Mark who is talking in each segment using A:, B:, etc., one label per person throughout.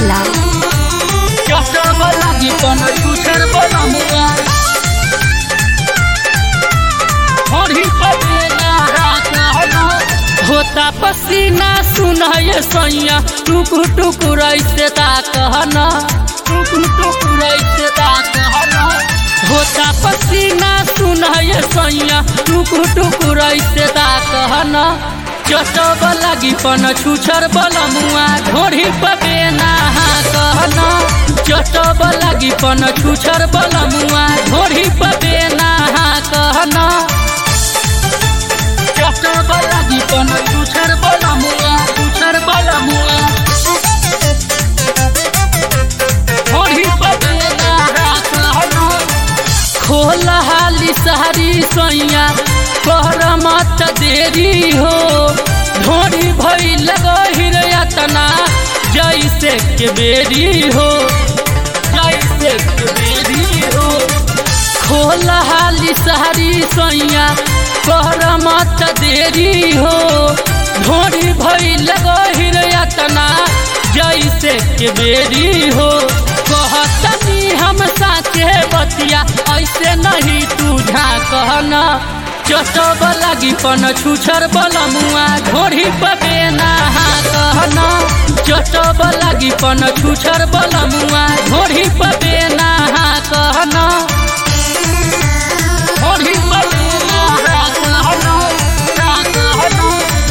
A: Gopala.
B: चटब लागी पन छुछर बलमुआ होरी पटेला रात हलो होता पसीना सुनाय सैया टुकु टुकु रैसे ता कहना टुकु टुकु रैसे ता कहना होता पसीना सुनाय सैया टुकु टुकु रैसे ता कहना चटब लागी पन छुछर बलमुआ ढोरी पबेना कहना चटब लागी पन छुछर बलमुआ ढोरी पबेना कहना चटब लागी पन छुछर बलमुआ छुछर बलमुआ ढोरी पबेना कहना खोल हाली सहरी सैया कर मत देरी हो ढोरी भई लगहिर यतना जैसे के बेरी हो जैसे के बेरी हो खोल हाली सहरी सैया कर मत देरी हो ढोरी भई लगहिर यतना जैसे के बेरी हो कहतनी हम साचे बतिया ऐसे नहीं तू झा कहना चटब लागी पन छुछर बलमुआ ढोरी पबेना कहना चटब लागी पन छुछर बलमुआ ढोरी पबेना कहना ढोरी पबेना कहना कहना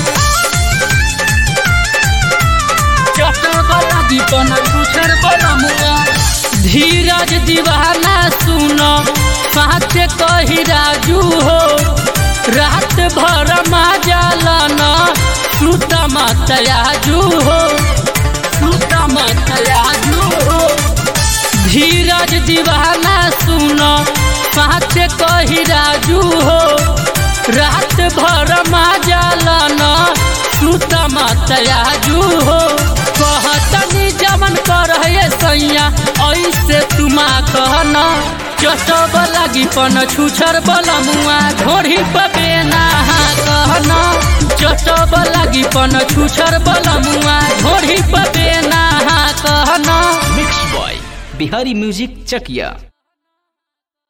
B: चटब लागी पन छुछर बलमुआ धीरज दीवाना सुनो साथ कही राजू हो रात भर माजालना श्रुत मतयाजू हो श्रुत मतयाजू हो धीरज दीवाना सुनो साथ कही राजू हो रात भर माजालना श्रुत मतयाजू हो कहतनी जमन कर सैया ऐसे तुमा कहना चटब लागी पन छुछर बलमुआ ढोरी पबेना कहना चटब लागी पन छुछर बलमुआ ढोरी पबेना कहना
C: मिक्स बॉय बिहारी म्यूजिक चकिया